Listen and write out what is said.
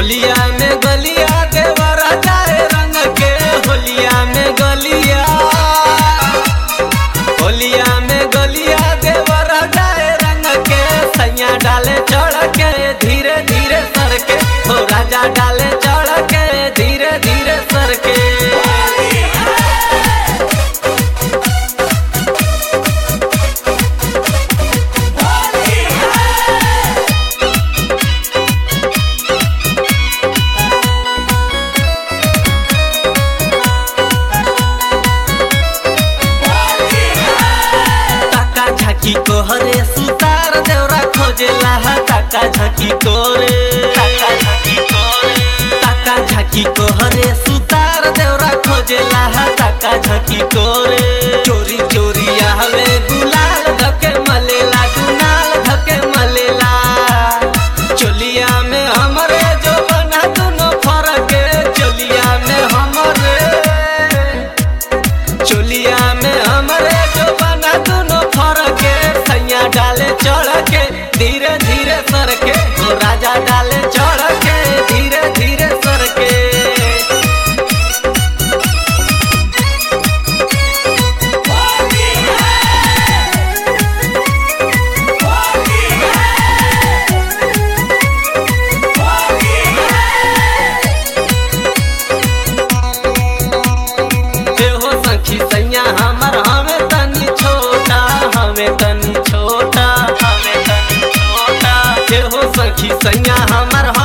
होलिया में गलिया देवर जाए रंग के होलिया में गलिया होलिया में गलिया देवर जाए रंग के सैया डाले चढ़ के धीरे धीरे सर के हो राजा डाले चढ़ के धीरे धीरे सर के टाका झाकी को हरे सुतार देवरा खोजेला हा टाका झाकी को रे टाका झाकी को रे टाका झाकी को हरे सुतार देवरा खोजेला हा टाका झाकी को रे चोरी चोरी आवे गुलाल धके मलेला गुनाल धके मलेला चोलिया में हमरे जो बना दुनो फरक चोलिया में हमरे चोलिया में हमरे जो बना दोनों फरक सैया डाले चढ़ के धीरे धीरे सर के ओ राजा डाले चढ़ के धीरे धीरे सर के हो सखी सैया हमर हमें तनी छोटा हमें तनी छोटा हमें तनी छोटा हो सखी सैया हमर